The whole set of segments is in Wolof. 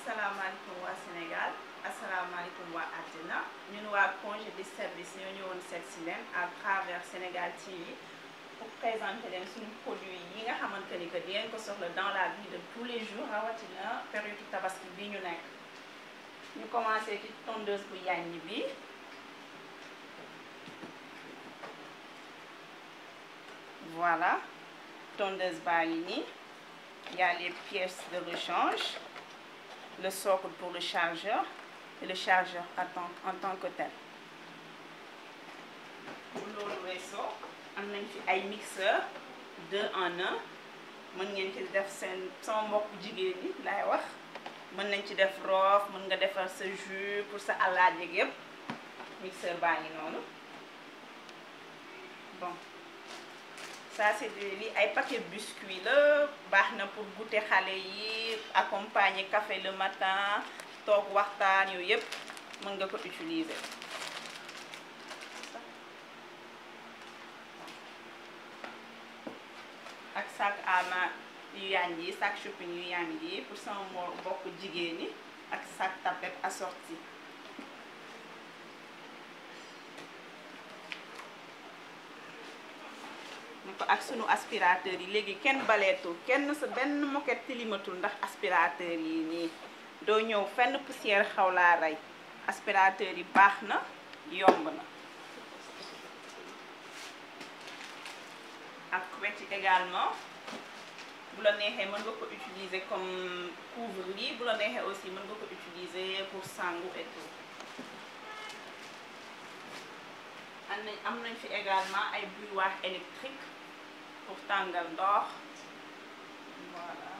asalaamaaleykum waa Sénégal asalaamaaleykum waa àddina ñun waa congé de service ñoo ñëwoon seet si leen à travers Sénégal TV pour présenter leen suñu produit yi nga xamante ni que di ngeen ko soxla dans la vie de tous les jours rawatina période tabaski bi ñu nekk ñu commencé ci tondeuse bu yàññi bi voilà tondeuse baa ngi nii il y a les pièces de rechange le socle pour le chargeur et le chargeur en tant, en tant que tel bu loolu weesoo am nañ fi ay mixeur deux en un mën ngeen ci def seen sama mbokk jigéen ñi laay wax mën nañ ci def roof mën nga defar sa jus pour sa alaaj yeeg yëpp mixeur baa ngi noonu bon ça c'est de li ay paquet biscuit la baax na pour goûter xale yi accompagner café le matin toog waxtaan yooyu yëpp mën nga ko utiliser ak sac à main yu yànj yi sac shopping yu yànj yi pour sama moo bokk jigéen ñi ak sac tapette assorti ko ak sunu aspirateur yi léegi kenn baleetul kenn sa benn moquette tilimatul ndax aspirateur yi nii doo ñëw fenn poussière xaw laa rey aspirateur yi baax na yomb na ak couette yi également bu la neexee mën nga ko utiliser comme couvre-lit bu la neexee aussi mën nga ko utiliser pour sangu et tout am nañ am nañ fi également ay bouilloire électrique pour tàngal ndox voilà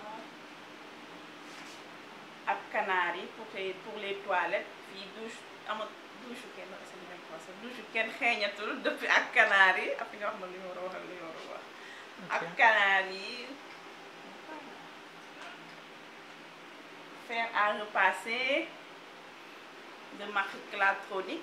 ak canard yi pour les pour les toilettes fii douche ama douche kenn sa douche kenn xeeñatul depuis ak canard yi ak nga wax ma li ñu war a wax ak li ñu war a wax ak canard yi fer à repasser de marque Clatronic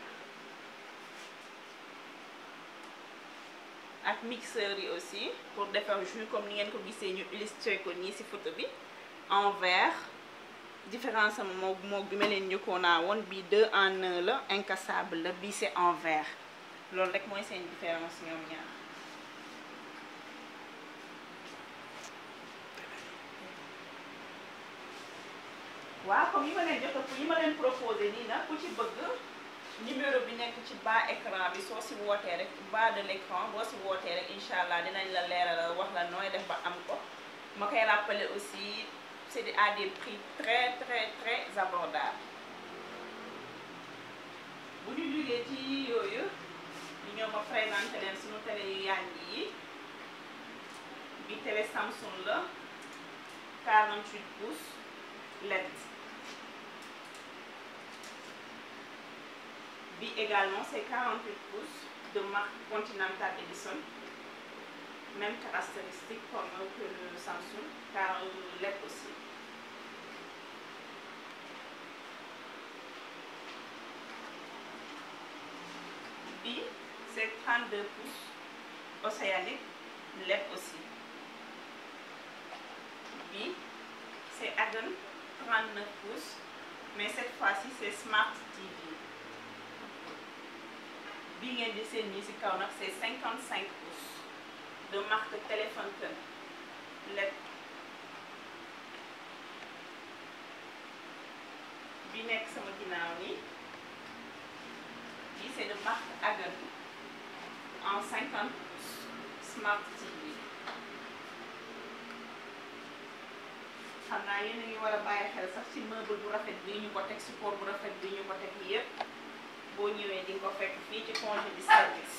ak mixeur yi aussi pour defar jus comme ni ngeen ko gisee ñu illustré ko nii ci photo bi en verre différence am moo moo bi ma leen njëkkoon naa woon bii deux en un la incassable la bii c'est en verre loolu rek mooy seen différence ñoom ñaar waaw comme yi ma leen jot yi ma leen proposé nii nag ku ci bëgg numéro bi nekk ci bas écran bi soo si wootee rek bas de l'écran boo si wootee rek incha allah dinañ la leeral wax la nooy def ba am ko ma koy rappeler aussi c'est à des prix très très très abordables bu ñu jógee ci yooyu ñu ñëw ma présenté leen suñu télé yu yànj yi bi télé Samsung la 48 pouces LED bi également c'est 48 pouces de marque Continental Edison même caractéristique comme que le Samsung car LED aussi bi c'est 32 pouces océanique LED aussi bi c'est Aden 39 pouces mais cette fois-ci c'est Smart TV bi ngeen di seen nii ci kaw nag c'est 55 pouces de marque téléphone LED bi nekk sama ginnaaw nii bi c'est de marque Aden en 50 pouces Smart TV xam naa yéen a ngi war a bàyyi xel sax ci meuble bu rafet bi ñu ko teg support bu rafet bi ñu ko teg yépp boo ñëwee di nga ko fekk fii ci congé de service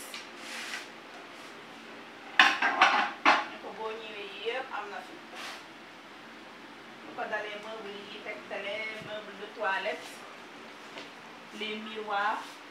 ne ko boo ñëwee yëpp am na fi lu ko dalee meuble yi teg télé meuble de toilette les miroirs